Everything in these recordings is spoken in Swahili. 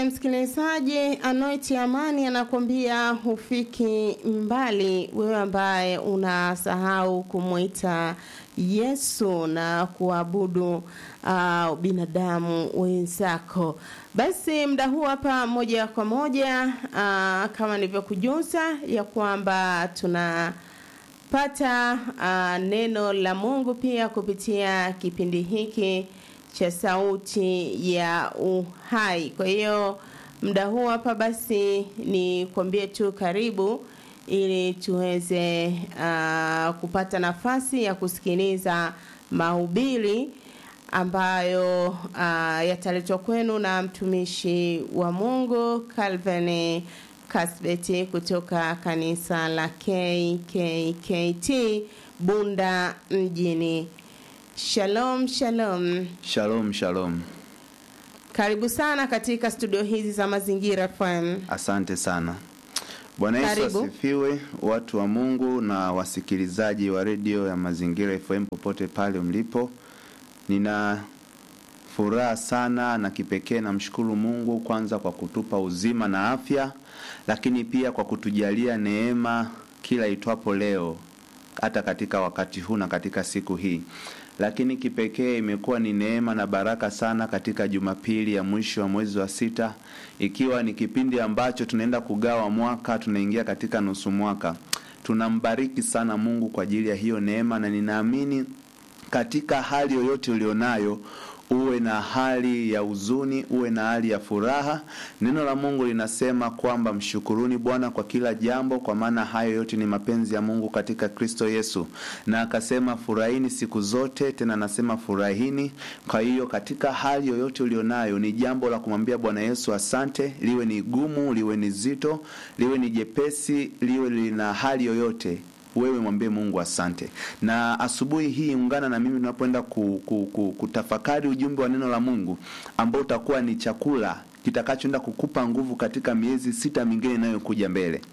Msikilizaji, Anoiti Amani anakuambia hufiki mbali, wewe ambaye unasahau kumwita Yesu na kuabudu uh, binadamu wenzako. Basi muda huu hapa moja kwa moja uh, kama nilivyokujuza ya kwamba tunapata uh, neno la Mungu pia kupitia kipindi hiki cha sauti ya uhai. Kwa hiyo muda huu hapa basi ni kuambie tu karibu ili tuweze uh, kupata nafasi ya kusikiliza mahubiri ambayo uh, yataletwa kwenu na mtumishi wa Mungu Calvin Kasbeti kutoka kanisa la KKKT Bunda mjini. Shalom, shalom. Shalom, shalom. Karibu sana katika studio hizi za Mazingira FM. Asante sana. Bwana Yesu Karibu. asifiwe, watu wa Mungu na wasikilizaji wa redio ya Mazingira FM popote pale mlipo. Nina furaha sana na kipekee namshukuru Mungu kwanza kwa kutupa uzima na afya, lakini pia kwa kutujalia neema kila itwapo leo, hata katika wakati huu na katika siku hii lakini kipekee imekuwa ni neema na baraka sana katika Jumapili ya mwisho wa mwezi wa sita, ikiwa ni kipindi ambacho tunaenda kugawa mwaka, tunaingia katika nusu mwaka. Tunambariki sana Mungu kwa ajili ya hiyo neema, na ninaamini katika hali yoyote ulionayo uwe na hali ya huzuni, uwe na hali ya furaha. Neno la Mungu linasema kwamba mshukuruni Bwana kwa kila jambo, kwa maana hayo yote ni mapenzi ya Mungu katika Kristo Yesu, na akasema furahini siku zote, tena anasema furahini. Kwa hiyo katika hali yoyote ulionayo, ni jambo la kumwambia Bwana Yesu asante, liwe ni gumu, liwe ni zito, liwe ni jepesi, liwe lina hali yoyote wewe mwambie Mungu asante. Na asubuhi hii ungana na mimi tunapoenda ku, ku, ku, kutafakari ujumbe wa neno la Mungu ambao utakuwa ni chakula kitakachoenda kukupa nguvu katika miezi sita mingine inayokuja mbele.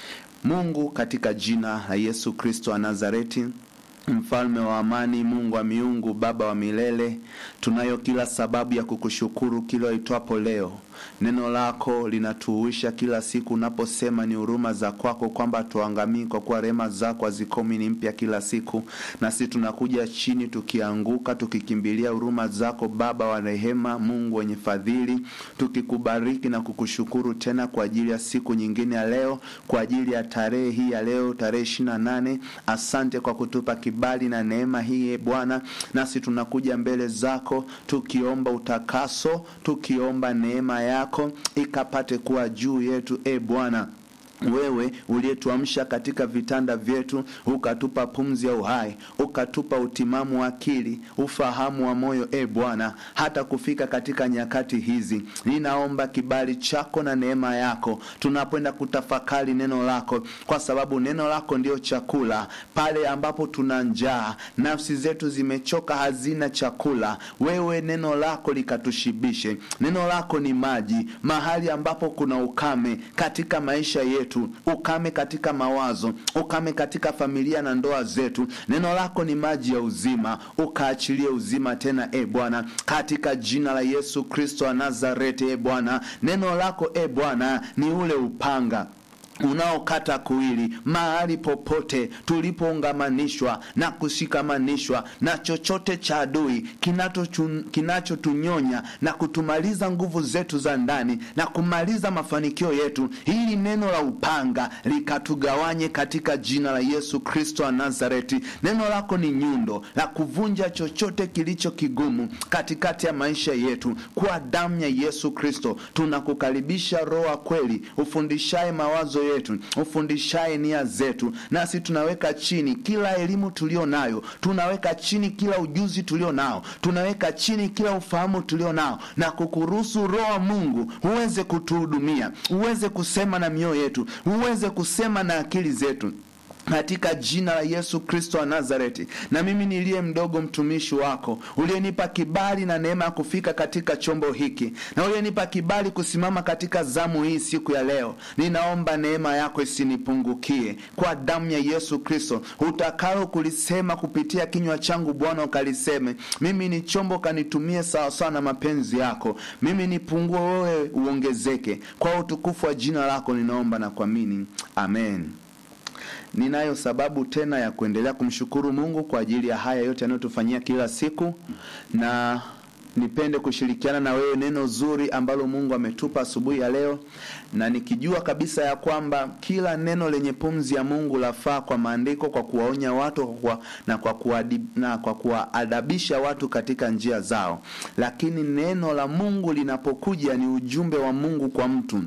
Mungu, katika jina la Yesu Kristo wa Nazareti, Mfalme wa amani, Mungu wa miungu, Baba wa milele, tunayo kila sababu ya kukushukuru kila itwapo leo. Neno lako linatuhuisha kila siku unaposema ni huruma za kwako kwamba tuangamii, kwa kuwa rehema zako hazikomi, ni mpya kila siku. Nasi tunakuja chini tukianguka, tukikimbilia huruma zako, Baba wa rehema, Mungu wenye fadhili, tukikubariki na kukushukuru tena kwa ajili ya siku nyingine ya leo, kwa ajili ya tarehe hii ya leo, tarehe ishirini na nane. Asante kwa kutupa kibali na neema hii e Bwana, nasi tunakuja mbele zako tukiomba utakaso, tukiomba neema yako ikapate kuwa juu yetu e Bwana wewe uliyetuamsha katika vitanda vyetu, ukatupa pumzi ya uhai, ukatupa utimamu wa akili, ufahamu wa moyo, e Bwana, hata kufika katika nyakati hizi. Ninaomba kibali chako na neema yako tunapoenda kutafakari neno lako, kwa sababu neno lako ndio chakula. Pale ambapo tuna njaa, nafsi zetu zimechoka, hazina chakula, wewe neno lako likatushibishe. Neno lako ni maji mahali ambapo kuna ukame katika maisha yetu ukame katika mawazo, ukame katika familia na ndoa zetu. Neno lako ni maji ya uzima, ukaachilie uzima tena, e Bwana, katika jina la Yesu Kristo wa Nazareti. E Bwana, neno lako e Bwana ni ule upanga unaokata kuwili mahali popote tulipoungamanishwa na kushikamanishwa na chochote cha adui kinachotunyonya kinacho na kutumaliza nguvu zetu za ndani na kumaliza mafanikio yetu, hili neno la upanga likatugawanye katika jina la Yesu Kristo wa Nazareti. Neno lako ni nyundo la kuvunja chochote kilicho kigumu katikati ya maisha yetu. Kwa damu ya Yesu Kristo tunakukaribisha, Roho wa kweli, ufundishaye mawazo yetu ufundishaye nia zetu, nasi tunaweka chini kila elimu tulio nayo, tunaweka chini kila ujuzi tulio nao, tunaweka chini kila ufahamu tulio nao, na kukuruhusu Roho wa Mungu uweze kutuhudumia, uweze kusema na mioyo yetu, uweze kusema na akili zetu katika jina la Yesu Kristo wa Nazareti. Na mimi niliye mdogo mtumishi wako, uliyenipa kibali na neema ya kufika katika chombo hiki, na uliyenipa kibali kusimama katika zamu hii siku ya leo, ninaomba neema yako isinipungukie kwa damu ya Yesu Kristo. Utakalo kulisema kupitia kinywa changu, Bwana ukaliseme. Mimi ni chombo, kanitumie sawasawa na mapenzi yako. Mimi nipungue, wewe uongezeke. Kwa utukufu wa jina lako ninaomba na kuamini, amen. Ninayo sababu tena ya kuendelea kumshukuru Mungu kwa ajili ya haya yote anayotufanyia kila siku, na nipende kushirikiana na wewe neno zuri ambalo Mungu ametupa asubuhi ya leo, na nikijua kabisa ya kwamba kila neno lenye pumzi ya Mungu lafaa kwa maandiko, kwa kuwaonya watu kwa, na kwa kuadib, na kwa kuwaadabisha watu katika njia zao. Lakini neno la Mungu linapokuja ni ujumbe wa Mungu kwa mtu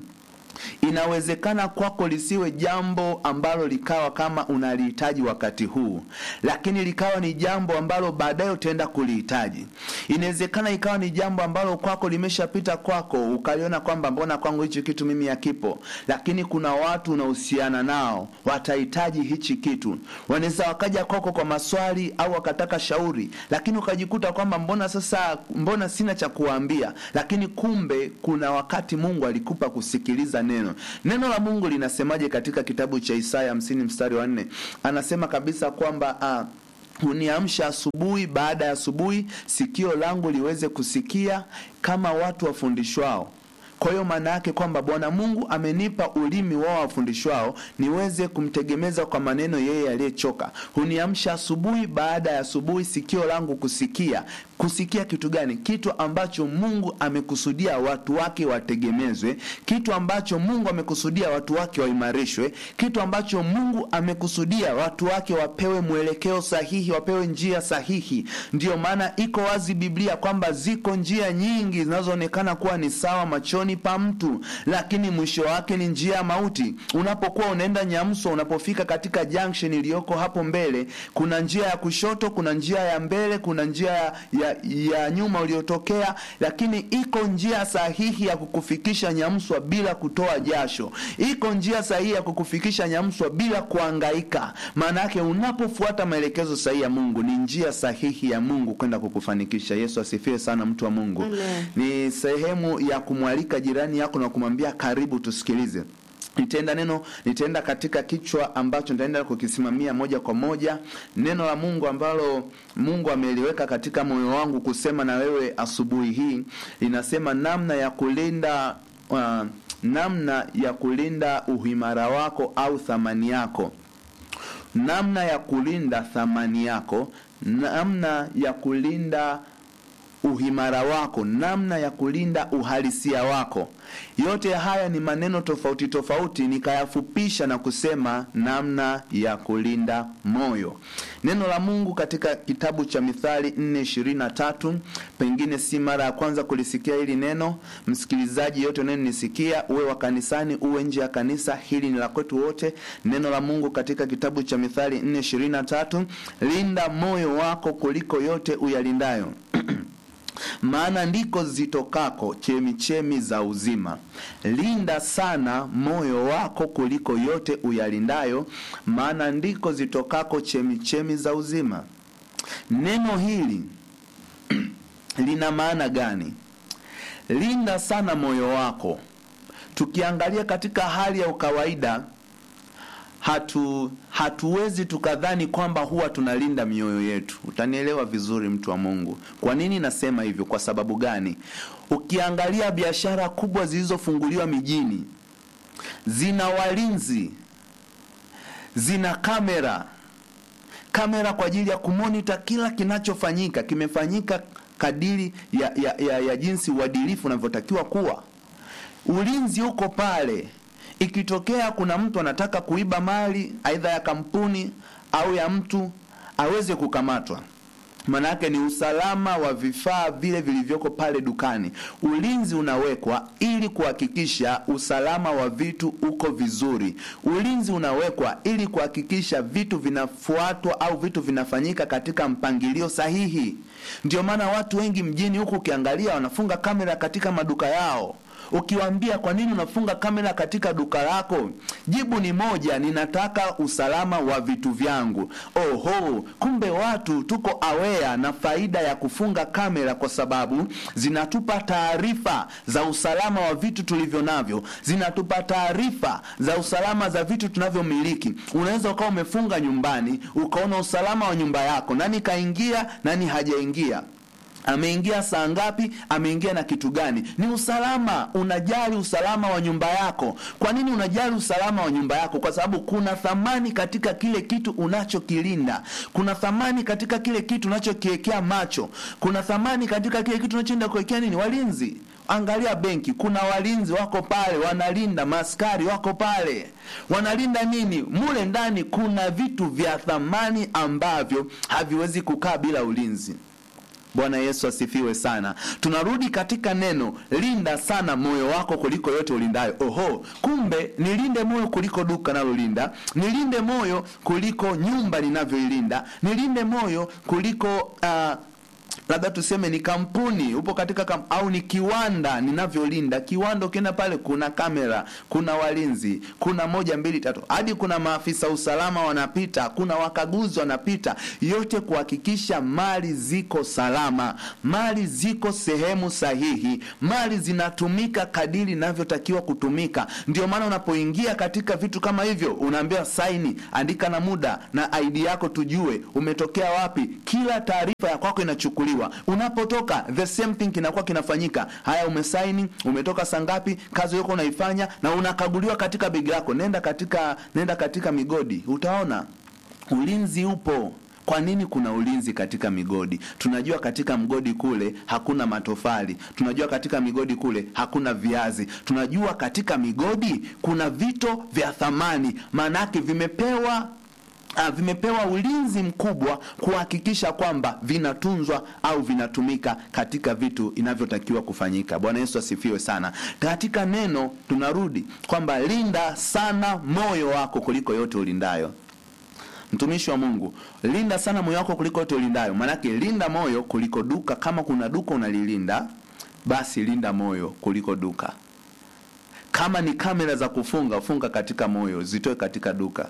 Inawezekana kwako lisiwe jambo ambalo likawa kama unalihitaji wakati huu, lakini likawa ni jambo ambalo baadaye utaenda kulihitaji. Inawezekana ikawa ni jambo ambalo kwako limeshapita kwako, ukaliona kwamba mbona kwangu hichi kitu mimi hakipo, lakini kuna watu unahusiana nao watahitaji hichi kitu. Wanaweza wakaja kwako kwa maswali au wakataka shauri, lakini ukajikuta kwamba mbona sasa, mbona sina cha kuwaambia, lakini kumbe kuna wakati Mungu alikupa kusikiliza neno. Neno la Mungu linasemaje katika kitabu cha Isaya hamsini mstari wa nne? Anasema kabisa kwamba ah, huniamsha asubuhi baada ya asubuhi, sikio langu liweze kusikia kama watu wafundishwao. Kwa hiyo maana yake kwamba Bwana Mungu amenipa ulimi wao wafundishwao niweze kumtegemeza kwa maneno yeye aliyechoka. Huniamsha asubuhi baada ya asubuhi, sikio langu kusikia. Kusikia kitu gani? Kitu ambacho Mungu amekusudia watu wake wategemezwe, kitu ambacho Mungu amekusudia watu wake waimarishwe, kitu ambacho Mungu amekusudia watu wake wapewe mwelekeo sahihi, wapewe njia sahihi. Ndiyo maana iko wazi Biblia kwamba ziko njia nyingi zinazoonekana kuwa ni sawa machoni pa mtu, lakini mwisho wake ni njia ya mauti. Unapokuwa unaenda Nyamso, unapofika katika junction iliyoko hapo mbele, kuna njia ya kushoto, kuna njia ya mbele, kuna njia ya, ya, ya nyuma uliotokea, lakini iko njia sahihi ya kukufikisha Nyamswa bila kutoa jasho. Iko njia sahihi ya kukufikisha Nyamswa bila kuangaika. Maana yake unapofuata maelekezo sahihi ya Mungu, ni njia sahihi ya Mungu kwenda kukufanikisha. Yesu asifiwe sana, mtu wa Mungu. Amen. Ni sehemu ya kumwalika jirani yako na kumwambia karibu, tusikilize. Nitaenda neno nitaenda katika kichwa ambacho nitaenda kukisimamia moja kwa moja, neno la Mungu ambalo Mungu ameliweka katika moyo wangu kusema na wewe asubuhi hii, linasema namna ya kulinda uh, namna ya kulinda uimara wako au thamani yako, namna ya kulinda thamani yako, namna ya kulinda uhimara wako, namna ya kulinda uhalisia wako. Yote haya ni maneno tofauti tofauti, nikayafupisha na kusema namna ya kulinda moyo. Neno la Mungu katika kitabu cha Mithali 4:23, pengine si mara ya kwanza kulisikia hili neno. Msikilizaji yote unayenisikia, uwe wa kanisani, uwe nje ya kanisa, hili ni la kwetu wote. Neno la Mungu katika kitabu cha Mithali 4:23, linda moyo wako kuliko yote uyalindayo maana ndiko zitokako chemichemi za uzima. Linda sana moyo wako kuliko yote uyalindayo, maana ndiko zitokako chemichemi za uzima. Neno hili lina maana gani? Linda sana moyo wako. Tukiangalia katika hali ya ukawaida hatu hatuwezi tukadhani kwamba huwa tunalinda mioyo yetu. Utanielewa vizuri, mtu wa Mungu. Kwa nini nasema hivyo? Kwa sababu gani? Ukiangalia biashara kubwa zilizofunguliwa mijini, zina walinzi, zina kamera, kamera kwa ajili ya kumonita kila kinachofanyika, kimefanyika kadiri ya, ya, ya, ya jinsi uadilifu unavyotakiwa kuwa. Ulinzi uko pale ikitokea kuna mtu anataka kuiba mali aidha ya kampuni au ya mtu aweze kukamatwa. Maana yake ni usalama wa vifaa vile vilivyoko pale dukani. Ulinzi unawekwa ili kuhakikisha usalama wa vitu uko vizuri. Ulinzi unawekwa ili kuhakikisha vitu vinafuatwa au vitu vinafanyika katika mpangilio sahihi. Ndio maana watu wengi mjini huku ukiangalia wanafunga kamera katika maduka yao ukiwaambia kwa nini unafunga kamera katika duka lako jibu ni moja ninataka usalama wa vitu vyangu oho kumbe watu tuko aware na faida ya kufunga kamera kwa sababu zinatupa taarifa za usalama wa vitu tulivyo navyo zinatupa taarifa za usalama za vitu tunavyomiliki unaweza ukawa umefunga nyumbani ukaona usalama wa nyumba yako nani kaingia nani hajaingia ameingia saa ngapi ameingia na kitu gani ni usalama unajali usalama wa nyumba yako kwa nini unajali usalama wa nyumba yako kwa sababu kuna thamani katika kile kitu unachokilinda kuna thamani katika kile kitu unachokiwekea macho kuna thamani katika kile kitu unachoenda kuwekea nini walinzi angalia benki kuna walinzi wako pale wanalinda maskari wako pale wanalinda nini mule ndani kuna vitu vya thamani ambavyo haviwezi kukaa bila ulinzi bwana yesu asifiwe sana tunarudi katika neno linda sana moyo wako kuliko yote ulindayo oho kumbe nilinde moyo kuliko duka nalolinda nilinde moyo kuliko nyumba ninavyoilinda nilinde moyo kuliko uh, labda tuseme ni kampuni upo katika kam, au ni kiwanda ninavyolinda kiwanda ukienda pale kuna kamera kuna walinzi kuna moja mbili tatu hadi kuna maafisa usalama wanapita kuna wakaguzi wanapita yote kuhakikisha mali ziko salama mali ziko sehemu sahihi mali zinatumika kadiri inavyotakiwa kutumika ndio maana unapoingia katika vitu kama hivyo unaambiwa saini andika na muda na id yako tujue umetokea wapi kila taarifa ya kwako inachukuliwa unapotoka the same thing kinakuwa kinafanyika haya umesaini umetoka saa ngapi kazi yako unaifanya na unakaguliwa katika begi lako nenda katika nenda katika migodi utaona ulinzi upo kwa nini kuna ulinzi katika migodi tunajua katika mgodi kule hakuna matofali tunajua katika migodi kule hakuna viazi tunajua katika migodi kuna vito vya thamani maanake vimepewa Uh, vimepewa ulinzi mkubwa kuhakikisha kwamba vinatunzwa au vinatumika katika vitu inavyotakiwa kufanyika bwana yesu asifiwe sana katika neno tunarudi kwamba linda sana moyo wako kuliko yote ulindayo mtumishi wa mungu linda sana moyo wako kuliko yote ulindayo maanake linda moyo kuliko duka kama kuna duka unalilinda basi linda moyo kuliko duka kama ni kamera za kufunga funga katika moyo zitoe katika duka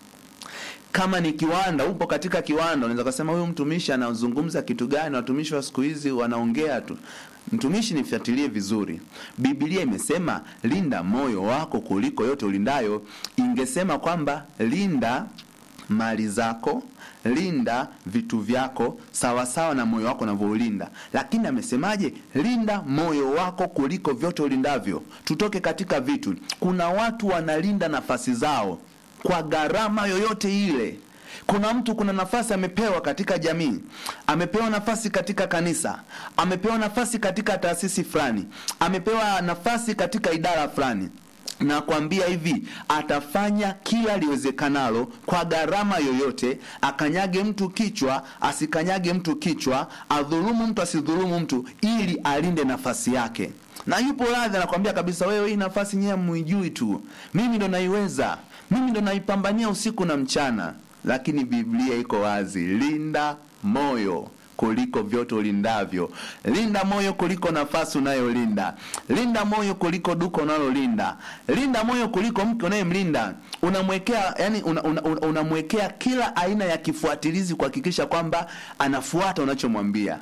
kama ni kiwanda upo katika kiwanda unaweza kusema huyu mtumishi anazungumza kitu gani watumishi wa siku hizi wanaongea tu mtumishi nifuatilie vizuri biblia imesema linda moyo wako kuliko yote ulindayo ingesema kwamba linda mali zako linda vitu vyako sawasawa na moyo wako unavyoulinda lakini amesemaje linda moyo wako kuliko vyote ulindavyo tutoke katika vitu kuna watu wanalinda nafasi zao kwa gharama yoyote ile kuna mtu kuna nafasi amepewa katika jamii amepewa nafasi katika kanisa amepewa nafasi katika taasisi fulani amepewa nafasi katika idara fulani nakwambia hivi atafanya kila liwezekanalo kwa gharama yoyote akanyage mtu kichwa asikanyage mtu kichwa adhulumu mtu asidhulumu mtu ili alinde nafasi yake na yupo radhi anakwambia kabisa wewe hii nafasi nyewe muijui tu mimi ndo naiweza mimi ndo naipambania usiku na mchana lakini biblia iko wazi linda moyo kuliko vyote ulindavyo linda moyo kuliko nafasi unayolinda linda moyo kuliko duka unalolinda linda moyo kuliko mke unayemlinda unamwekea yani unamwekea una, una, una kila aina ya kifuatilizi kuhakikisha kwamba anafuata unachomwambia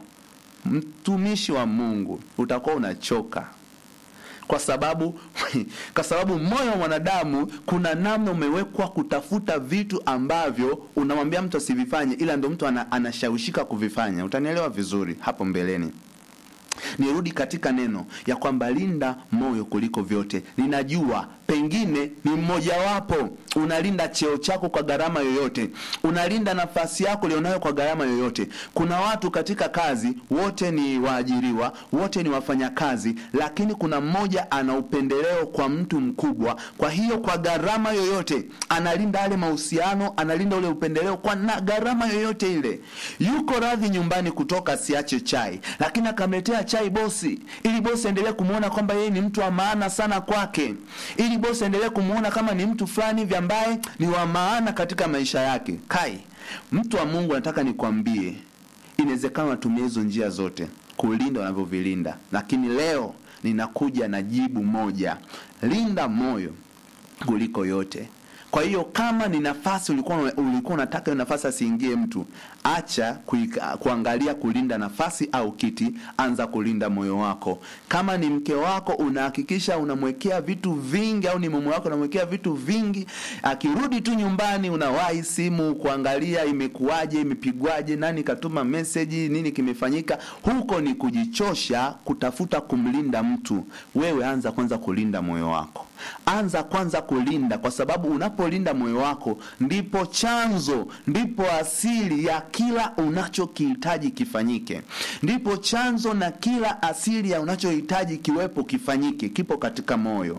mtumishi wa mungu utakuwa unachoka kwa sababu kwa sababu moyo wa mwanadamu kuna namna umewekwa kutafuta vitu ambavyo unamwambia mtu asivifanye ila ndo mtu ana, anashawishika kuvifanya utanielewa vizuri hapo mbeleni nirudi katika neno ya kwamba linda moyo kuliko vyote ninajua pengine ni mmojawapo unalinda cheo chako kwa gharama yoyote unalinda nafasi yako ulionayo kwa gharama yoyote kuna watu katika kazi wote ni waajiriwa wote ni wafanyakazi lakini kuna mmoja ana upendeleo kwa mtu mkubwa kwa hiyo kwa gharama yoyote analinda yale mahusiano analinda ule upendeleo kwa na gharama yoyote ile yuko radhi nyumbani kutoka siache chai lakini akamletea chai bosi ili bosi aendelee kumwona kwamba yeye ni mtu wa maana sana kwake ili bosi aendelee kumwona kama ni mtu fulani hivi ambaye ni wa maana katika maisha yake kai mtu wa mungu nataka nikwambie inawezekana watumia hizo njia zote kulinda wanavyovilinda lakini leo ninakuja na jibu moja linda moyo kuliko yote kwa hiyo kama ni nafasi ulikuwa ulikuwa unataka hiyo nafasi asiingie mtu acha kuika, kuangalia kulinda nafasi au kiti anza kulinda moyo wako kama ni mke wako unahakikisha unamwekea vitu vingi au ni mume wako unamwekea vitu vingi akirudi tu nyumbani unawahi simu kuangalia imekuwaje imepigwaje nani katuma meseji nini kimefanyika huko ni kujichosha kutafuta kumlinda mtu wewe anza kwanza kulinda moyo wako anza kwanza kulinda kwa sababu unapolinda moyo wako ndipo chanzo ndipo asili ya kila unachokihitaji kifanyike ndipo chanzo na kila asili ya unachohitaji kiwepo kifanyike kipo katika moyo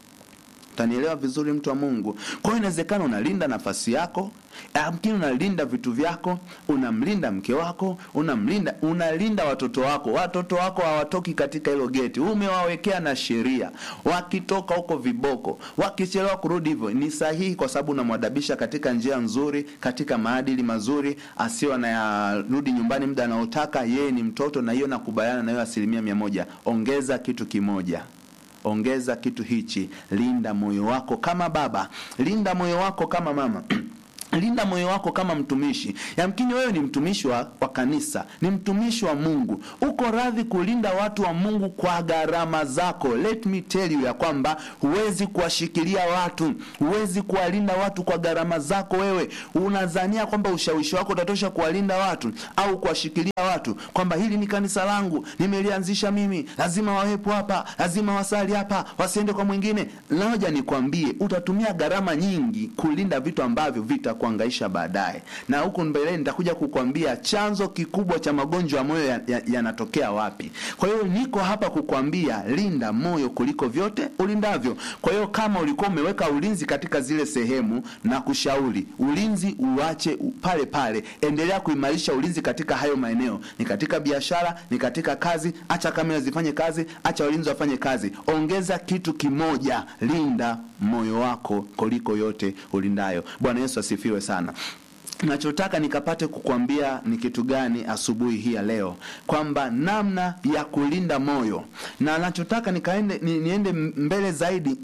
utanielewa vizuri mtu wa mungu kwa hiyo inawezekana unalinda nafasi yako amkini unalinda vitu vyako unamlinda mke wako unamlinda unalinda watoto wako watoto wako hawatoki katika hilo geti umewawekea na sheria wakitoka huko viboko wakichelewa kurudi hivyo ni sahihi kwa sababu unamwadabisha katika njia nzuri katika maadili mazuri asio anayarudi nyumbani muda anaotaka yeye ni mtoto na hiyo nakubaliana na hiyo asilimia mia moja ongeza kitu kimoja ongeza kitu hichi linda moyo wako kama baba linda moyo wako kama mama linda moyo wako kama mtumishi yamkini wewe ni mtumishi wa, wa kanisa ni mtumishi wa mungu uko radhi kulinda watu wa mungu kwa gharama zako let me tell you ya kwamba huwezi kuwashikilia watu huwezi kuwalinda watu kwa gharama zako wewe unazania kwamba ushawishi wako utatosha kuwalinda watu au kuwashikilia watu kwamba hili ni kanisa langu nimelianzisha mimi lazima wawepo hapa lazima wasali hapa wasiende kwa mwingine naoja nikwambie utatumia gharama nyingi kulinda vitu ambavyo vita kuangaisha baadaye na huku mbeleni nitakuja kukwambia chanzo kikubwa cha magonjwa ya moyo yanatokea ya, ya wapi kwa hiyo niko hapa kukwambia linda moyo kuliko vyote ulindavyo kwa hiyo kama ulikuwa umeweka ulinzi katika zile sehemu na kushauri ulinzi uache pale pale endelea kuimarisha ulinzi katika hayo maeneo ni katika biashara ni katika kazi acha kamera zifanye kazi acha walinzi wafanye kazi ongeza kitu kimoja linda moyo wako kuliko yote ulindayo bwana yesu asifiwe sana nachotaka nikapate kukwambia ni kitu gani asubuhi hii ya leo kwamba namna ya kulinda moyo na nachotaka nikaende ni, niende mbele zaidi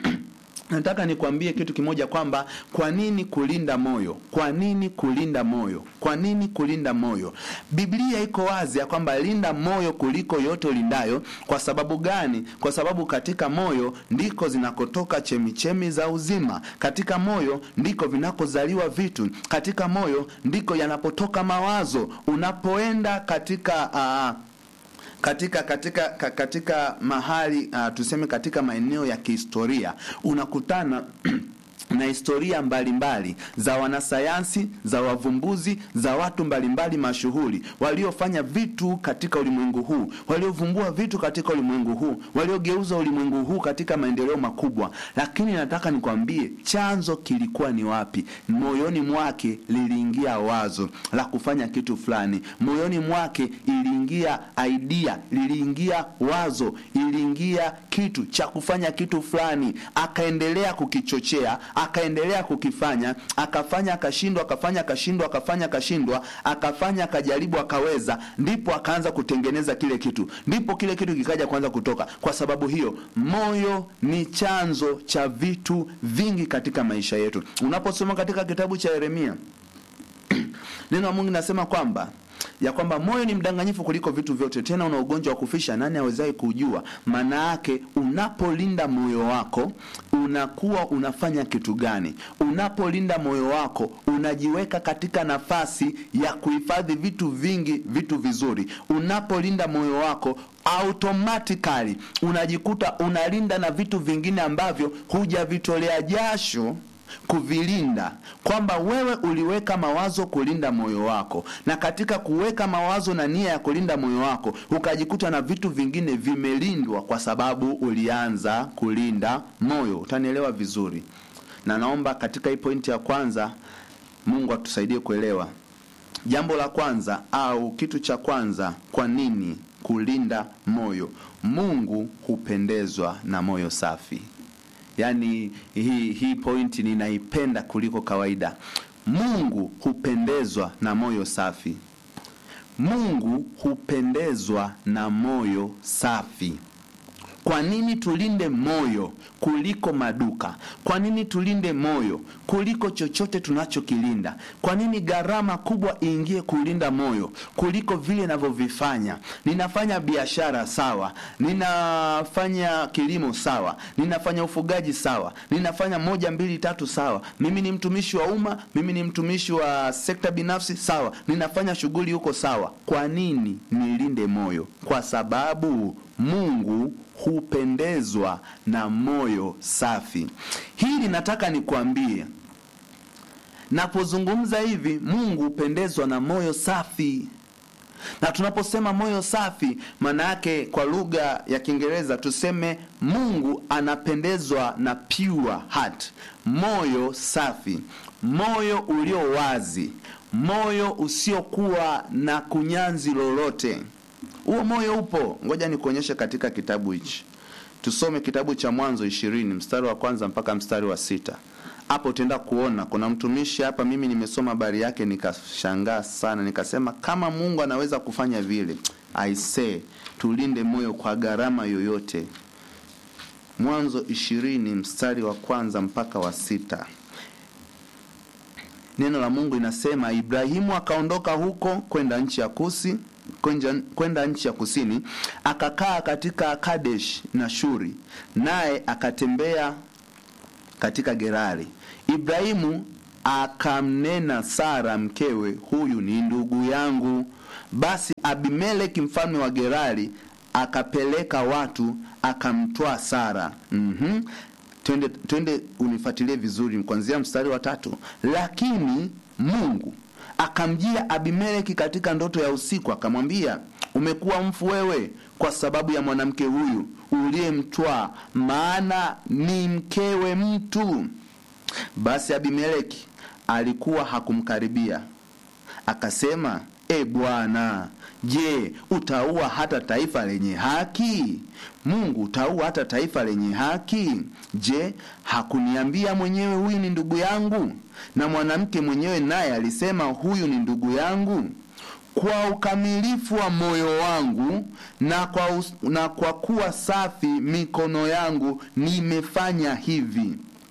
nataka nikwambie kitu kimoja kwamba kwa nini kulinda moyo kwa nini kulinda moyo kwa nini kulinda moyo biblia iko wazi ya kwamba linda moyo kuliko yote ulindayo kwa sababu gani kwa sababu katika moyo ndiko zinakotoka chemichemi za uzima katika moyo ndiko vinakozaliwa vitu katika moyo ndiko yanapotoka mawazo unapoenda katika uh, katika katika katika mahali uh, tuseme katika maeneo ya kihistoria unakutana na historia mbalimbali mbali, za wanasayansi za wavumbuzi za watu mbalimbali mashuhuri waliofanya vitu katika ulimwengu huu waliovumbua vitu katika ulimwengu huu waliogeuza ulimwengu huu katika maendeleo makubwa lakini nataka nikwambie chanzo kilikuwa ni wapi moyoni mwake liliingia wazo la kufanya kitu fulani moyoni mwake iliingia idea liliingia wazo iliingia kitu cha kufanya kitu fulani akaendelea kukichochea akaendelea kukifanya akafanya akashindwa akafanya akashindwa akafanya akashindwa akafanya akajaribu akaweza ndipo akaanza kutengeneza kile kitu ndipo kile kitu kikaja kuanza kutoka kwa sababu hiyo moyo ni chanzo cha vitu vingi katika maisha yetu unaposoma katika kitabu cha yeremia neno la mungu linasema kwamba ya kwamba moyo ni mdanganyifu kuliko vitu vyote tena una ugonjwa wa kufisha nani awezaye kujua maana yake unapolinda moyo wako unakuwa unafanya kitu gani unapolinda moyo wako unajiweka katika nafasi ya kuhifadhi vitu vingi vitu vizuri unapolinda moyo wako automatically unajikuta unalinda na vitu vingine ambavyo hujavitolea jasho kuvilinda kwamba wewe uliweka mawazo kulinda moyo wako na katika kuweka mawazo na nia ya kulinda moyo wako ukajikuta na vitu vingine vimelindwa kwa sababu ulianza kulinda moyo utanielewa vizuri na naomba katika hii pointi ya kwanza mungu atusaidie kuelewa jambo la kwanza au kitu cha kwanza kwa nini kulinda moyo mungu hupendezwa na moyo safi yaani hii hii pointi ninaipenda kuliko kawaida mungu hupendezwa na moyo safi mungu hupendezwa na moyo safi kwa nini tulinde moyo kuliko maduka kwa nini tulinde moyo kuliko chochote tunachokilinda kwa nini gharama kubwa iingie kulinda moyo kuliko vile inavyovifanya ninafanya biashara sawa ninafanya kilimo sawa ninafanya ufugaji sawa ninafanya moja mbili tatu sawa mimi ni mtumishi wa umma mimi ni mtumishi wa sekta binafsi sawa ninafanya shughuli huko sawa kwa nini nilinde moyo kwa sababu mungu hupendezwa na moyo safi hili nataka nikwambie napozungumza hivi mungu hupendezwa na moyo safi na tunaposema moyo safi maana yake kwa lugha ya kiingereza tuseme mungu anapendezwa na pure heart moyo safi moyo ulio wazi moyo usiokuwa na kunyanzi lolote huo moyo upo ngoja nikuonyeshe katika kitabu hichi tusome kitabu cha mwanzo ishirini mstari wa kwanza mpaka mstari wa sita hapo utaenda kuona kuna mtumishi hapa mimi nimesoma habari yake nikashangaa sana nikasema kama mungu anaweza kufanya vile aisee tulinde moyo kwa gharama yoyote mwanzo ishirini mstari wa kwanza mpaka wa sita neno la mungu inasema ibrahimu akaondoka huko kwenda nchi ya kusi kwenja- kwenda nchi ya kusini akakaa katika kadesh na shuri naye akatembea katika gerari ibrahimu akamnena sara mkewe huyu ni ndugu yangu basi abimeleki mfalme wa gerari akapeleka watu akamtwaa sara mm-hmm. twende, twende unifuatilie vizuri kuanzia mstari wa tatu lakini mungu akamjia abimeleki katika ndoto ya usiku akamwambia umekuwa mfu wewe kwa sababu ya mwanamke huyu uliyemtwaa maana ni mkewe mtu basi abimeleki alikuwa hakumkaribia akasema e bwana je utaua hata taifa lenye haki mungu utaua hata taifa lenye haki je hakuniambia mwenyewe huyu ni ndugu yangu na mwanamke mwenyewe naye alisema huyu ni ndugu yangu kwa ukamilifu wa moyo wangu na kwa, us, na kwa kuwa safi mikono yangu nimefanya hivi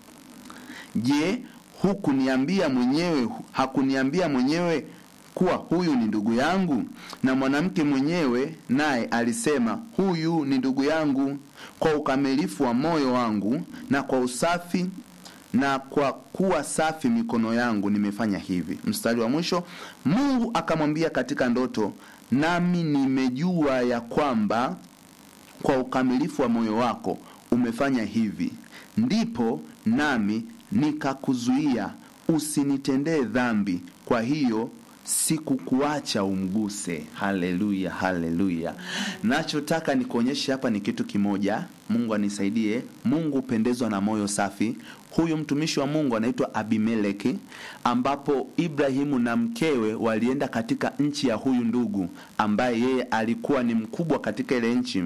je hukuniambia mwenyewe hakuniambia mwenyewe kuwa huyu ni ndugu yangu na mwanamke mwenyewe naye alisema huyu ni ndugu yangu kwa ukamilifu wa moyo wangu na kwa usafi na kwa kuwa safi mikono yangu nimefanya hivi mstari wa mwisho mungu akamwambia katika ndoto nami nimejua ya kwamba kwa ukamilifu wa moyo wako umefanya hivi ndipo nami nikakuzuia usinitendee dhambi kwa hiyo sikukuacha umguse haleluya haleluya nachotaka nikuonyeshe hapa ni kitu kimoja mungu anisaidie mungu hupendezwa na moyo safi huyu mtumishi wa mungu anaitwa abimeleki ambapo ibrahimu na mkewe walienda katika nchi ya huyu ndugu ambaye yeye alikuwa ni mkubwa katika ile nchi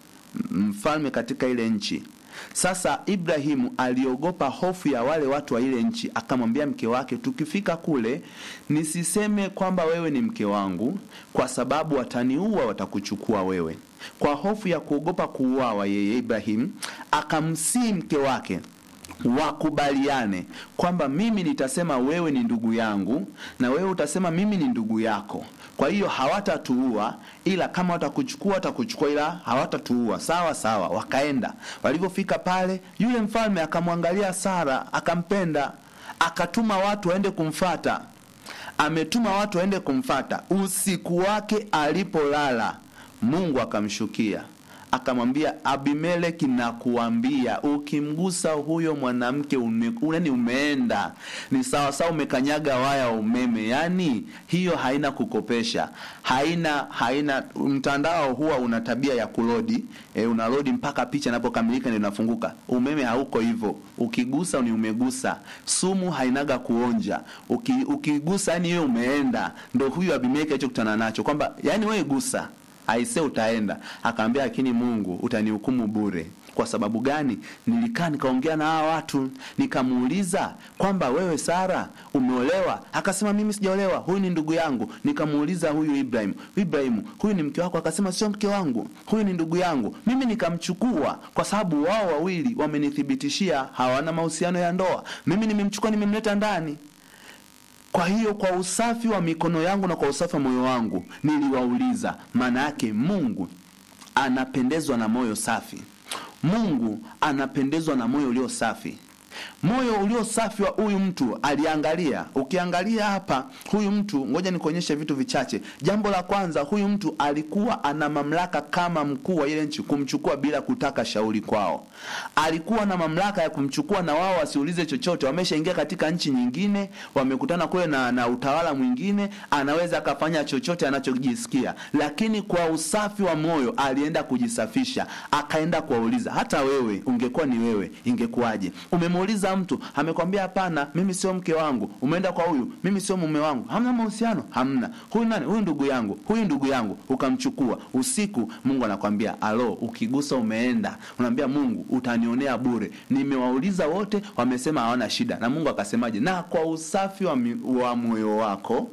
mfalme katika ile nchi sasa ibrahimu aliogopa hofu ya wale watu wa ile nchi akamwambia mke wake tukifika kule nisiseme kwamba wewe ni mke wangu kwa sababu wataniua watakuchukua wewe kwa hofu ya kuogopa kuuawa yeye ibrahimu akamsii mke wake wakubaliane kwamba mimi nitasema wewe ni ndugu yangu na wewe utasema mimi ni ndugu yako kwa hiyo hawatatuua ila kama watakuchukua watakuchukua ila hawatatuua sawa sawa wakaenda walivyofika pale yule mfalme akamwangalia sara akampenda akatuma watu waende kumfata ametuma watu waende kumfata usiku wake alipolala mungu akamshukia akamwambia abimeleki na kuambia ukimgusa huyo mwanamke ni umeenda ni sawasawa umekanyaga waya wa umeme yaani hiyo haina kukopesha haina haina mtandao huwa una tabia ya kulodi e, unalodi mpaka picha inapokamilika ndio inafunguka umeme hauko hivyo ukigusa ni umegusa sumu hainaga kuonja Uki, ukigusa yani wewe umeenda ndo huyo abimeleki alichokutana nacho kwamba yani wewe gusa aise utaenda akaambia lakini mungu utanihukumu bure kwa sababu gani nilikaa nikaongea na hawa watu nikamuuliza kwamba wewe sara umeolewa akasema mimi sijaolewa huyu ni ndugu yangu nikamuuliza huyu ibrahim ibrahimu huyu ni mke wako akasema sio mke wangu huyu ni ndugu yangu mimi nikamchukua kwa sababu wao wawili wamenithibitishia hawana mahusiano ya ndoa mimi nimemchukua nimemleta ndani kwa hiyo kwa usafi wa mikono yangu na kwa usafi wa moyo wangu niliwauliza maana yake mungu anapendezwa na moyo safi mungu anapendezwa na moyo ulio safi moyo ulio safi wa huyu mtu aliangalia ukiangalia hapa huyu mtu ngoja nikuonyeshe vitu vichache jambo la kwanza huyu mtu alikuwa ana mamlaka kama mkuu wa ile nchi kumchukua bila kutaka shauri kwao alikuwa na mamlaka ya kumchukua na wao wasiulize chochote wameshaingia katika nchi nyingine wamekutana kule na, na utawala mwingine anaweza akafanya chochote anachojisikia lakini kwa usafi wa moyo alienda kujisafisha akaenda kuwauliza hata wewe ungekuwa ni wewe ingekuwaje umemuuliza mtu amekwambia hapana mimi sio mke wangu umeenda kwa huyu mimi sio mume wangu hamna mahusiano hamna huyu nani huyu ndugu yangu huyu ndugu yangu ukamchukua usiku mungu anakwambia alo ukigusa umeenda unaambia mungu utanionea bure nimewauliza wote wamesema hawana shida na mungu akasemaje na kwa usafi wa, mi, wa moyo wako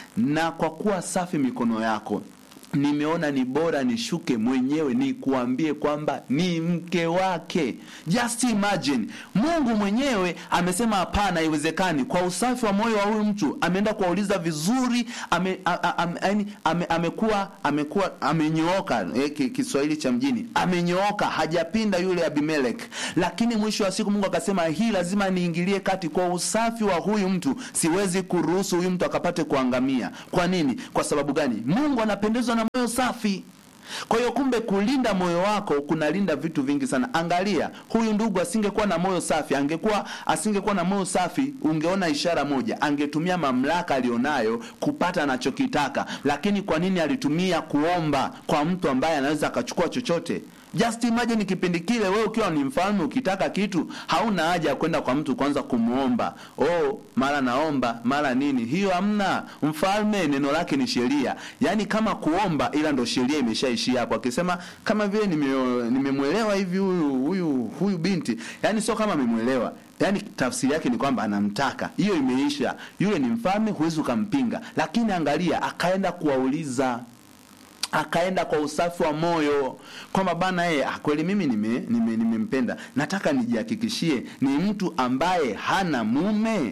na kwa kuwa safi mikono yako nimeona ni bora nishuke mwenyewe nikuambie kwamba ni mke wake just imagine mungu mwenyewe amesema hapana haiwezekani kwa usafi wa moyo wa huyu mtu ameenda kuwauliza vizuri ame, a, a, am, yani, ame, amekuwa amekuwa amenyooka eh, ki- kiswahili cha mjini amenyooka hajapinda yule abimelek lakini mwisho wa siku mungu akasema hii lazima niingilie kati kwa usafi wa huyu mtu siwezi kuruhusu huyu mtu akapate kuangamia kwa nini kwa sababu gani mungu anapendezwa na moyo safi kwa hiyo kumbe kulinda moyo wako kunalinda vitu vingi sana angalia huyu ndugu asingekuwa na moyo safi angekuwa asingekuwa na moyo safi ungeona ishara moja angetumia mamlaka alionayo kupata anachokitaka lakini kwa nini alitumia kuomba kwa mtu ambaye anaweza akachukua chochote just imagine kipindi kile wewe ukiwa ni mfalme ukitaka kitu hauna haja ya kwenda kwa mtu kwanza kumwomba oh mara naomba mara nini hiyo hamna mfalme neno lake ni sheria yaani kama kuomba ila ndo sheria imeshaishia hapo akisema kama vile nime- nimemwelewa hivi huyu huyu huyu binti yaani sio kama amemwelewa yaani tafsiri yake ni kwamba anamtaka hiyo imeisha yule ni mfalme huwezi ukampinga lakini angalia akaenda kuwauliza akaenda kwa usafi wa moyo kwamba bana yeye ah, kweli mimi nimempenda nime, nime nimempenda. nataka nijihakikishie ni mtu ambaye hana mume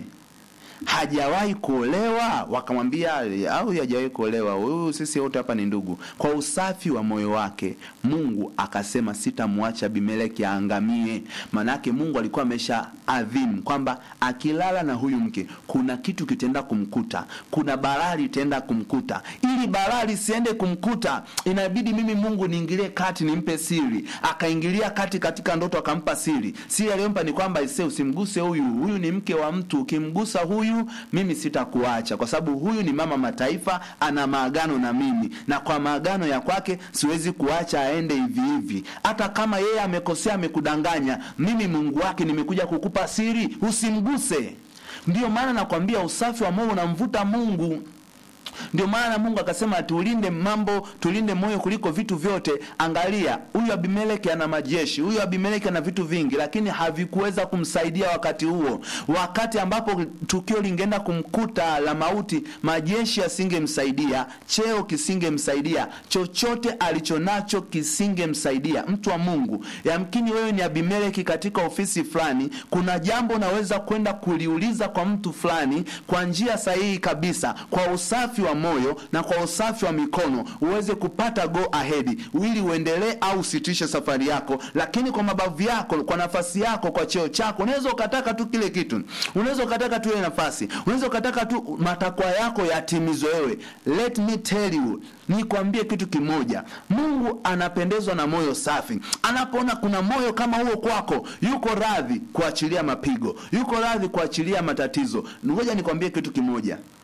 hajawahi kuolewa wakamwambia au hajawahi kuolewa huyu sisi wote hapa ni ndugu kwa usafi wa moyo wake mungu akasema sitamwacha abimeleki aangamie maanake mungu alikuwa amesha adhimu kwamba akilala na huyu mke kuna kitu kitaenda kumkuta kuna balaa litaenda kumkuta ili balaa lisiende kumkuta inabidi mimi mungu niingilie kati nimpe siri akaingilia kati katika ndoto akampa siri siri aliyompa ni kwamba ise usimguse huyu huyu ni mke wa mtu ukimgusa huyu mimi sitakuacha kwa sababu huyu ni mama mataifa ana maagano na mimi na kwa maagano ya kwake siwezi kuacha aende hivi hivi hata kama yeye amekosea amekudanganya mimi mungu wake nimekuja kukupa siri usimguse ndiyo maana nakwambia usafi wa moyo unamvuta mungu ndio maana mungu akasema tulinde mambo tulinde moyo kuliko vitu vyote angalia huyu abimeleki ana majeshi huyu abimeleki ana vitu vingi lakini havikuweza kumsaidia wakati huo wakati ambapo tukio lingeenda kumkuta la mauti majeshi asingemsaidia cheo kisingemsaidia chochote alichonacho kisingemsaidia mtu wa mungu yamkini wewe ni abimeleki katika ofisi fulani kuna jambo unaweza kwenda kuliuliza kwa mtu fulani kwa njia sahihi kabisa kwa usafi wa moyo na kwa usafi wa mikono uweze kupata go ahead ili uendelee au usitishe safari yako lakini kwa mabavu yako kwa nafasi yako kwa cheo chako unaweza ukataka tu kile kitu unaweza ukataka tu ile nafasi unaweza ukataka tu matakwa yako yatimizwe wewe let me tell you nikwambie kitu kimoja mungu anapendezwa na moyo safi anapoona kuna moyo kama huo kwako yuko radhi kuachilia mapigo yuko radhi kuachilia matatizo ngoja nikwambie kitu kimoja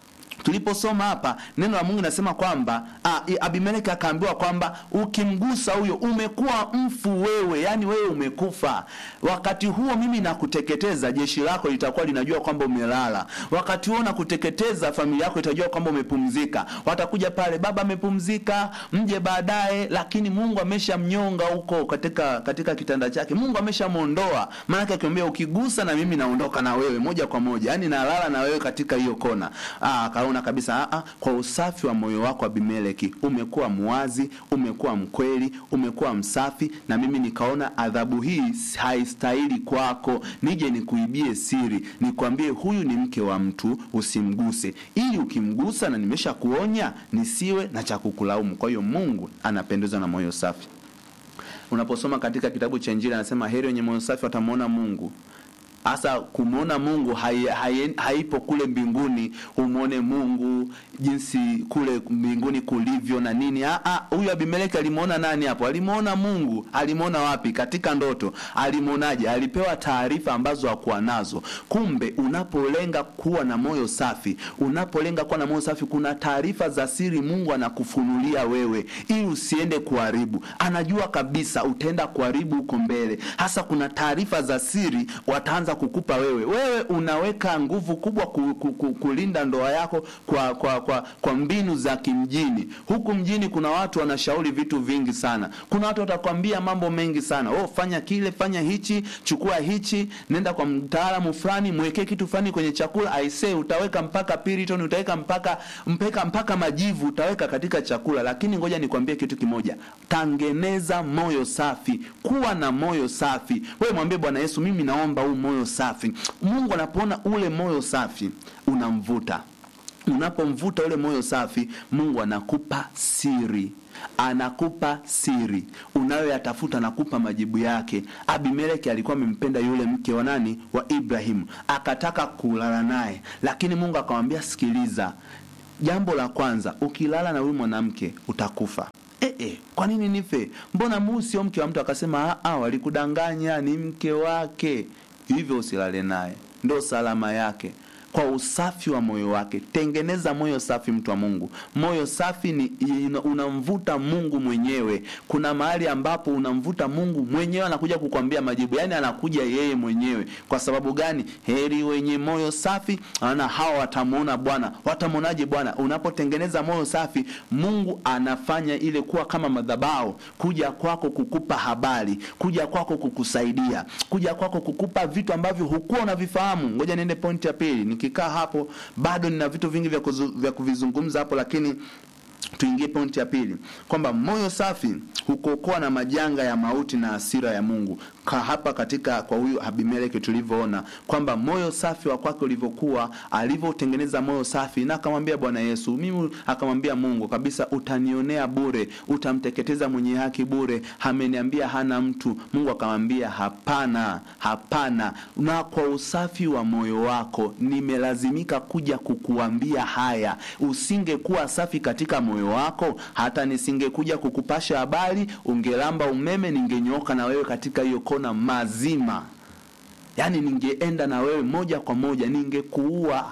tuliposoma hapa neno la mungu linasema kwamba ah, i- abimeleki akaambiwa kwamba ukimgusa huyo umekuwa mfu wewe yani wewe umekufa wakati huo mimi nakuteketeza jeshi lako litakuwa linajua kwamba umelala wakati huo nakuteketeza familia yako itajua kwamba umepumzika watakuja pale baba amepumzika mje baadaye lakini mungu ameshamnyonga huko katika katika kitanda chake mungu ameshamwondoa maanake akimwambia ukigusa na mimi naondoka na wewe moja kwa moja yani nalala na wewe katika hiyo kona Ah, akaona kabisa ah, ah, kwa usafi wa moyo wako abimeleki umekuwa mwazi umekuwa mkweli umekuwa msafi na mimi nikaona adhabu hii haistahili kwako nije nikuibie siri nikwambie huyu ni mke wa mtu usimguse ili ukimgusa na nimesha kuonya nisiwe na cha kukulaumu kwa hiyo mungu anapendezwa na moyo safi unaposoma katika kitabu cha injili anasema heri wenye moyo safi watamwona mungu hasa kumwona mungu hai, hai, haipo kule mbinguni umwone mungu jinsi kule mbinguni kulivyo na nini Ah, ah, huyu abimeleki alimwona nani hapo alimwona mungu alimwona wapi katika ndoto alimwonaje alipewa taarifa ambazo hakuwa nazo kumbe unapolenga kuwa na moyo safi unapolenga kuwa na moyo safi kuna taarifa za siri mungu anakufunulia wewe ili usiende kuharibu anajua kabisa utaenda kuharibu huko mbele hasa kuna taarifa za siri wataanza kukupa wewe wewe unaweka nguvu kubwa ku, ku, ku, kulinda ndoa yako kwa kwa, kwa kwa mbinu za kimjini huku mjini kuna watu wanashauri vitu vingi sana kuna watu watakwambia mambo mengi sana oh fanya kile fanya hichi chukua hichi nenda kwa mtaalamu fulani mwekee kitu fulani kwenye chakula aisee utaweka mpaka piriton utaweka mpaka mpaka mpaka majivu utaweka katika chakula lakini ngoja nikwambie kitu kimoja tangeneza moyo safi kuwa na moyo safi wewe mwambie bwana yesu mimi naomba huu moyo safi mungu anapoona ule moyo safi unamvuta unapomvuta ule moyo safi mungu anakupa siri anakupa siri unayoyatafuta anakupa majibu yake abimeleki alikuwa amempenda yule mke wa nani wa ibrahimu akataka kulala naye lakini mungu akamwambia sikiliza jambo la kwanza ukilala na huyu mwanamke utakufa E, e, kwa nini nife mbona muu sio mke wa mtu akasema "Ah, ah, walikudanganya ni mke wake hivyo usilale naye ndo salama yake kwa usafi wa moyo wake tengeneza moyo safi mtu wa mungu moyo safi ni ina- unamvuta mungu mwenyewe kuna mahali ambapo unamvuta mungu mwenyewe anakuja kukwambia majibu yaani anakuja yeye mwenyewe kwa sababu gani heri wenye moyo safi ana hawa watamwona bwana watamwonaje bwana unapotengeneza moyo safi mungu anafanya ile kuwa kama madhabao kuja kwako kukupa habari kuja kwako kukusaidia kuja kwako kukupa vitu ambavyo hukuwa unavifahamu ngoja niende pointi ya pili nikikaa hapo bado nina vitu vingi vya, kuzu, vya kuvizungumza hapo lakini tuingie pointi ya pili kwamba moyo safi hukuokoa na majanga ya mauti na hasira ya mungu ka hapa katika kwa huyu abimeleki tulivyoona kwamba moyo safi wa kwake ulivyokuwa alivyotengeneza moyo safi na akamwambia bwana yesu mimi akamwambia mungu kabisa utanionea bure utamteketeza mwenye haki bure ameniambia hana mtu mungu akamwambia hapana hapana na kwa usafi wa moyo wako nimelazimika kuja kukuambia haya usingekuwa safi katika moyo wako hata nisingekuja kukupasha habari ungelamba umeme ningenyooka na wewe katika hiyo kona mazima yaani ningeenda na wewe moja kwa moja ningekuua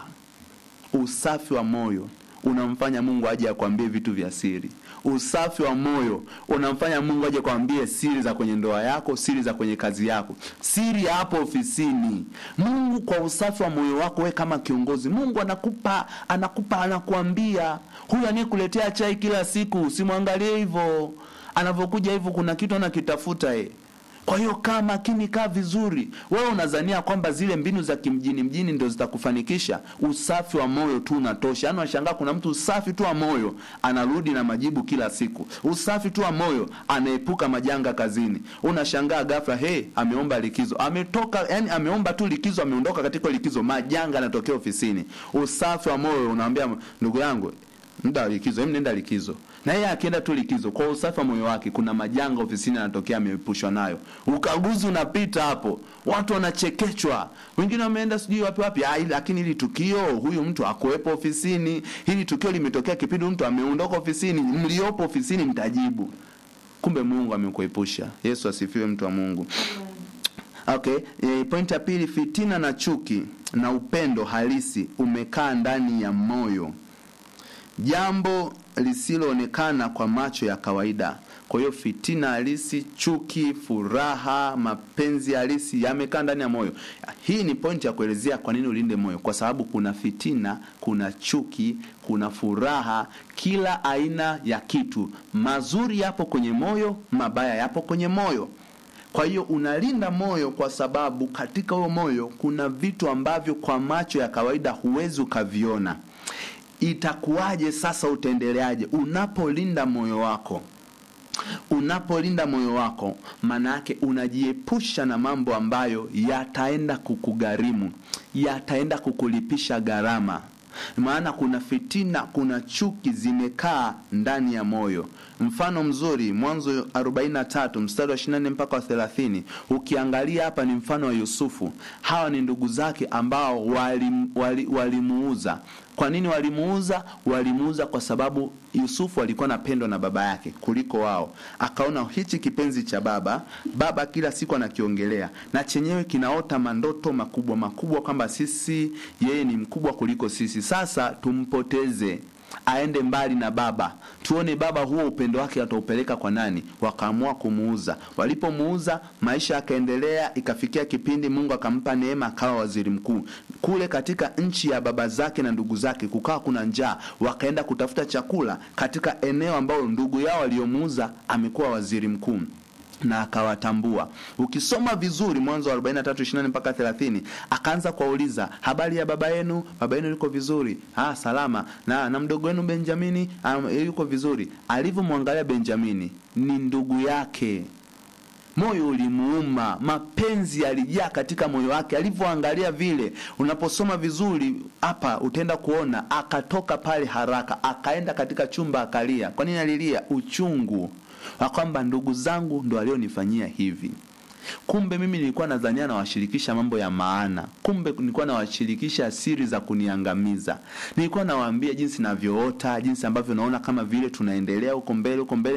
usafi wa moyo unamfanya mungu aje akwambie vitu vya siri usafi wa moyo unamfanya mungu aje kwambie siri za kwenye ndoa yako siri za kwenye kazi yako siri ya hapo ofisini mungu kwa usafi wa moyo wako we kama kiongozi mungu anakupa anakupa anakuambia huyu anayekuletea chai kila siku usimwangalie hivyo anavyokuja hivyo kuna kitu anakitafuta e kwa hiyo kaa makini kaa vizuri wewe unazania kwamba zile mbinu za kimjini mjini ndo zitakufanikisha usafi wa moyo tu unatosha yaani unashangaa kuna mtu usafi tu wa moyo anarudi na majibu kila siku usafi tu wa moyo anaepuka majanga kazini unashangaa ghafla he ameomba likizo ametoka yani ameomba tu likizo ameondoka katika likizo majanga yanatokea ofisini usafi wa moyo unamwambia ndugu yangu muda wa likizo hem nenda likizo na yeye akienda tu likizo kwa usafi wa moyo wake kuna majanga ofisini anatokea ameepushwa nayo ukaguzi unapita hapo watu wanachekechwa wengine wameenda sijui wapi wapi ah, lakini hili tukio huyu mtu akuwepo ofisini hili tukio limetokea kipindi mtu ameondoka ofisini mliopo ofisini mtajibu kumbe mungu amekuepusha yesu asifiwe mtu wa mungu okay e, point ya pili fitina na chuki na upendo halisi umekaa ndani ya moyo jambo lisiloonekana kwa macho ya kawaida. Kwa hiyo fitina halisi, chuki, furaha, mapenzi halisi yamekaa ndani ya moyo. Hii ni pointi ya kuelezea kwa nini ulinde moyo, kwa sababu kuna fitina, kuna chuki, kuna furaha, kila aina ya kitu. Mazuri yapo kwenye moyo, mabaya yapo kwenye moyo. Kwa hiyo unalinda moyo kwa sababu katika huo moyo kuna vitu ambavyo kwa macho ya kawaida huwezi ukaviona. Itakuwaje sasa? Utaendeleaje unapolinda moyo wako? Unapolinda moyo wako, maana yake unajiepusha na mambo ambayo yataenda kukugharimu, yataenda kukulipisha gharama. Maana kuna fitina, kuna chuki zimekaa ndani ya moyo. Mfano mzuri Mwanzo 43 mstari wa 24 mpaka wa 30. Ukiangalia hapa ni mfano wa Yusufu. Hawa ni ndugu zake ambao walimuuza wali, wali kwa nini walimuuza? Walimuuza kwa sababu Yusufu alikuwa anapendwa na baba yake kuliko wao. Akaona hichi kipenzi cha baba, baba kila siku anakiongelea na chenyewe kinaota mandoto makubwa makubwa kwamba sisi, yeye ni mkubwa kuliko sisi, sasa tumpoteze aende mbali na baba, tuone baba huo upendo wake ataupeleka kwa nani. Wakaamua kumuuza. Walipomuuza, maisha yakaendelea, ikafikia kipindi Mungu akampa neema, akawa waziri mkuu kule katika nchi ya baba zake na ndugu zake. Kukawa kuna njaa, wakaenda kutafuta chakula katika eneo ambalo ndugu yao aliyomuuza amekuwa waziri mkuu na akawatambua. Ukisoma vizuri Mwanzo wa 43:24 mpaka 30, akaanza kuwauliza habari ya baba yenu, baba yenu yuko vizuri? Ah, salama. Na na mdogo wenu Benjamini um, yuko vizuri. Alivyomwangalia Benjamini, ni ndugu yake moyo ulimuuma, mapenzi yalijaa katika moyo wake alivyoangalia vile. Unaposoma vizuri hapa, utaenda kuona akatoka pale haraka, akaenda katika chumba akalia. Kwa nini alilia? Uchungu wa kwamba ndugu zangu ndo walionifanyia hivi. Kumbe mimi nilikuwa nadhania nawashirikisha mambo ya maana, kumbe nilikuwa nawashirikisha siri za kuniangamiza. Nilikuwa nawaambia jinsi navyoota, jinsi ambavyo naona kama vile tunaendelea huko mbele, huko mbele